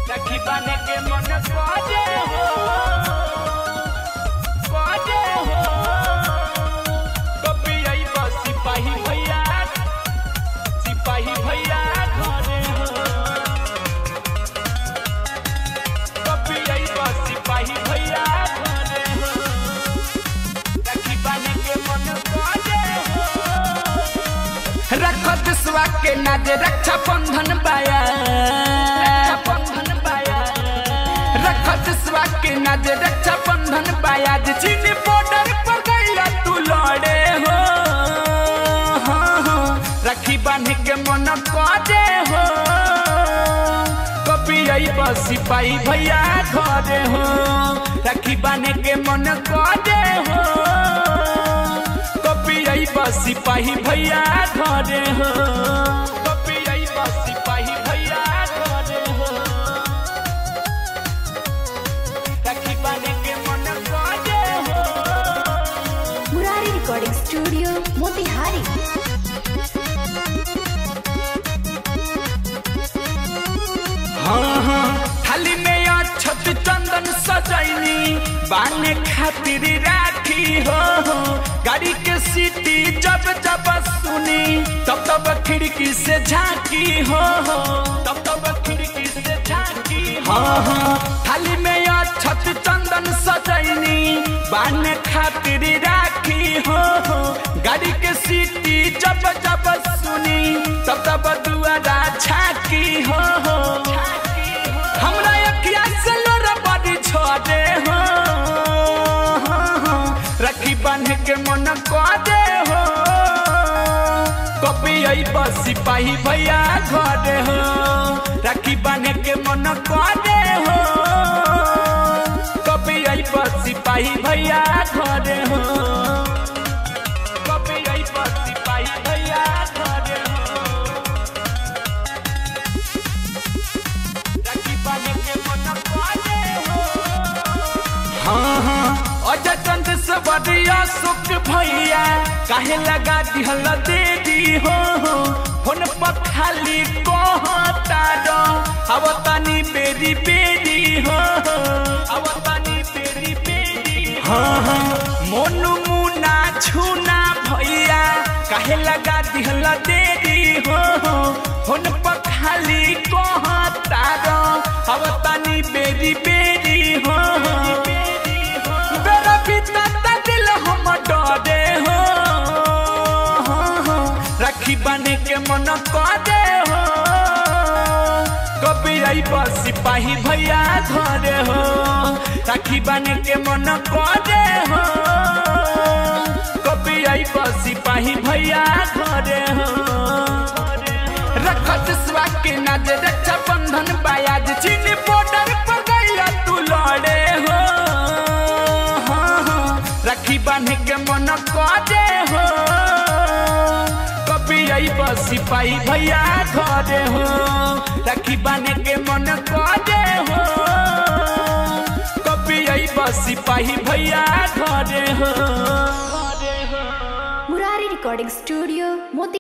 राखी बाने के मन करे हो करे हो कभी आई बस सिपाही भैया सिपाही भैया घरे हो कभी आई बस सिपाही भैया घरे हो राखी बाने के मन करे हो रख दुश्वा के नाज रक्षा बंधन बाया बंधन बाया रख दुश्वा के नाज रक्षा बंधन बाया जे चीन बॉर्डर पर गईला तू लड़े हो हाँ, हाँ, राखी बांध के मन करे हो कभी आई बस सिपाही भैया घरे हो राखी बांध के मन करे हो कभी आई बस सिपाही भैया घरे हो कभी आई बस सिपाही भैया घरे हो राखी बांध के मन करे हो मुरारी रिकॉर्डिंग स्टूडियो मोतिहारी हाँ हाँ थाली में अक्षत चंदन सजैनी बाने खातिर राखी हो गाड़ी के सीटी जब जब सुनी तब तब खिड़की से झांकी हो तब तब खिड़की से झांकी हाँ हाँ थाली में अक्षत चंदन सजैनी बाने खातिर राखी हो गाड़ी के सीटी जब जब सुनी तब तब दुआरा झांकी हो हमरा अखिया से लोरा बड़ी छोड़े हो रखी बांध के मन करे हो कभी आई बस सिपाही भैया घरे हो राखी बांध के मन करे हो कभी आई बस सिपाही भैया घरे हो कभी आई बस सिपाही भैया घरे हो राखी बांध के मन करे हो हाँ हाँ अजय चंद से बढ़िया सुख भैया काहे लगा दिहल दे दी हो फोन पर खाली कहता दो अब तनी बेरी बेरी हो अब तनी बेरी बेरी हाँ हाँ मोनू मुना छूना भैया काहे लगा दिहल दे दी हो फोन पर खाली कहता दो अब तनी बेरी बेरी हो बेरा बीतता दिल हम डरे हो राखी बांधे के मन करे हो कभी आई बस सिपाही भैया घरे हो राखी बांधे के मन करे हो कभी आई बस सिपाही भैया घरे हो रखत स्वा के नाज रक्षा बंधन बायाज चीन बॉर्डर पर गईला तू लड़े हो हाँ, हाँ, राखी बांध के मन करे हो कभी आई बस सिपाही भैया घरे हो राखी बांध के मन करे हो कभी आई बस सिपाही भैया घरे हो मुरारी रिकॉर्डिंग स्टूडियो मोती